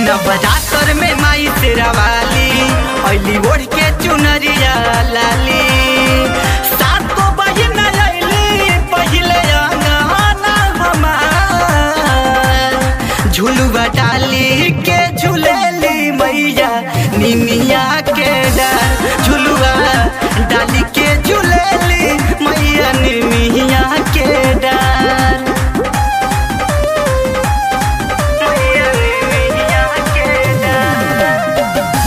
नवरात्र में माई तेरा वाली अली ओढ़ के चुनरिया लाली सात को बहिन अली पहिले अंगना हमार झुलुआ डाली के झुलेली मैया निमिया के डर झुलुआ डाली के झुलेली मैया निमिया के डर मैया निमिया के डर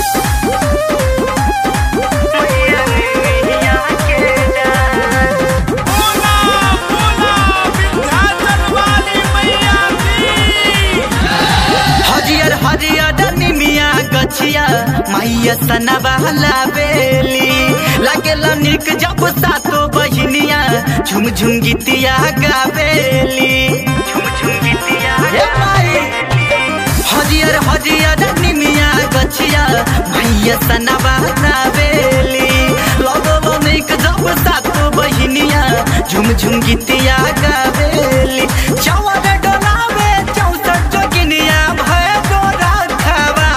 मैया निमिया के डर बोला बोला विंध्याचल वाली मैया की हरियर हरियर निमिया गछिया मैया सनबा लावेली लागेला निक जब सातो बहिनिया झुम झुम गीतिया गावेली झुम झुम गीतिया हे माई हरियर हरियर निमिया गछिया मैया सनबा लावेली लगो निक जब सातो बहिनिया झुम झुम गीतिया गावेली चवर डोलावे चौसठ जोगिनिया भय गोरा खवा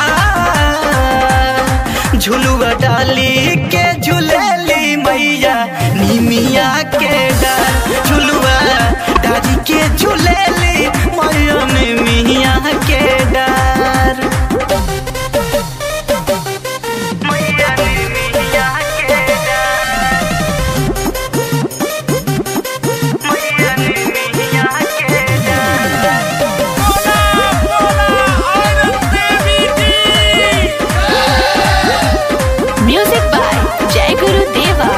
झुलुआ डाली के झुलेली मैया निमिया के डर झुलुआ डाली के झुलेली मैया निमिया के डर मैया निमिया के डर मैया निमिया के डर बोला बोला औरत देवी की Music by Jai Guru Deva.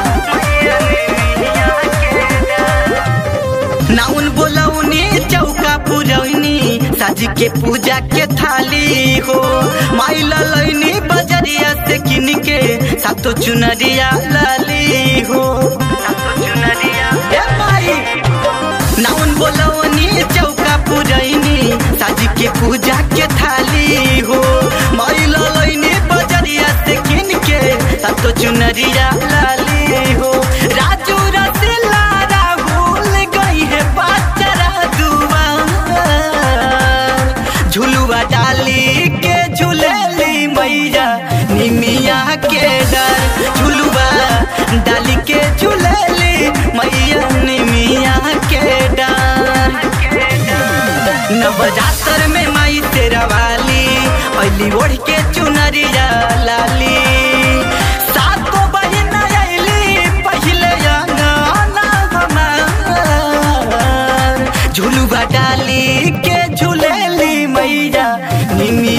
नाउन बोलौनी चौका पुरौनी साजी के पूजा के थाली हो माई ललैनी बजरिया से किन के सातो चुनरिया लाली हो ए माई नाउन बोलौनी चौका पुरैनी साजी के पूजा के थाली हो माई ललैनी बजरिया से किन के सातो चुनरिया लाली हो राजू रसिला राहुल गई है पाचरा दुआर झुलुआ डाली के झुलेली मैया निमिया के डर झुलुआ डाली के झुलेली मैया निमिया के डर नवरात्र में माई तेरा वाली अली ओढ़ के चुनरिया लाली सातो बहिन अली पहिले अंगना हमार झुलुआ डाली के झुलेली मैया निमिया